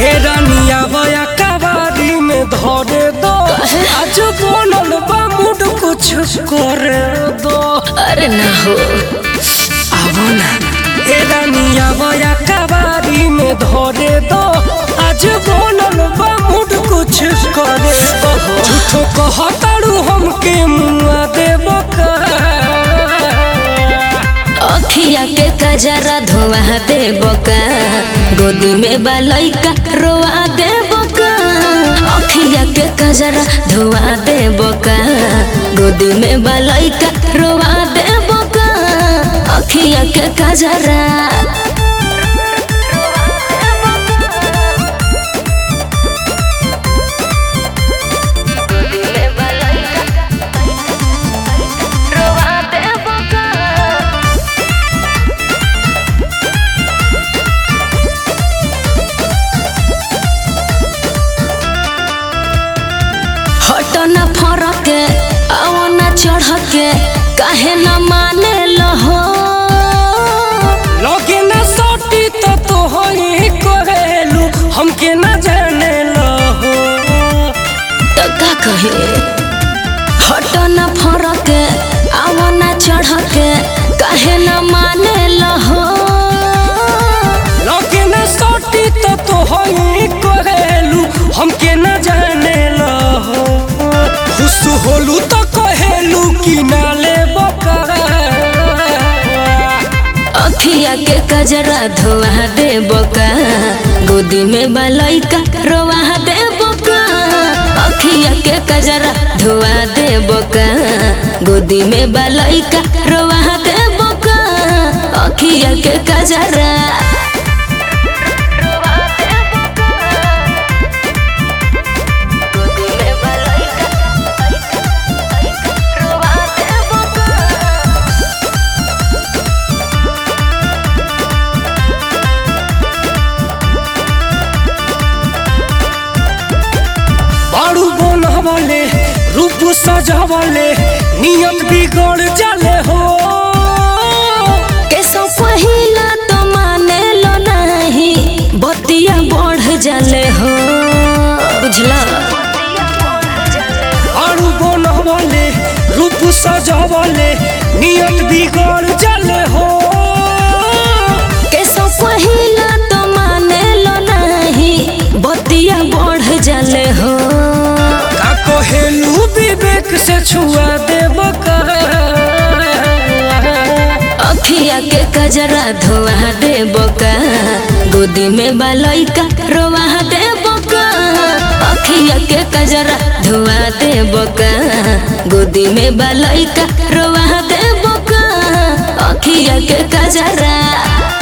हे रानिया बया कबारी में धरे दो आज बनल बा मूड कुछ करे दो अरे ना हो आवो ना हे रानिया बया कबारी में धरे दो आज बनल बा मूड कुछ करे दो झूठो कहताड़ू हमके मुआ देबो का अखिया के कजरा धोआ दे बका गोदी में बालैका रोआ दे बका अखिया के कजरा धोआ दे बका गोदी में बालैका रोआ दे बका अखिया के कजरा हट न फरक आओ न चढ़ के काहे न माने लहो लगे न सोटी तो तोहरी कहेलू हमके न जाने लहो तो का कहे हट न फरक आओ न चढ़ के काहे न माने लहो लगे न सोटी तो तोहरी कहेलू हमके न जाने लहो खुश होलू तो कहेलू कि ना ले बकरा अखिया के कजरा धोआ दे बका गोदी में बालैका रोआ दे बका अखिया के कजरा धोआ दे बका गोदी में बालैका रोआ दे बका अखिया के कजरा बारू बनवले रूप सजवले नियत बिगड़ जाले हो केसो पहिला तो माने लो नहीं बतिया बढ़ जाले हो बुझला आरू बनवले रूप सजवले नियत बिगड़ जाले हो केसो पहिला तो माने लो नहीं बतिया बढ़ जाले हो का कहेलू विवेक से छुआ देब का अखिया के कजरा धोआ दे बका गोदी में बालैका रोआ दे बका अखिया के कजरा धोआ दे बका गोदी में बालैका रोआ दे बका अखिया के कजरा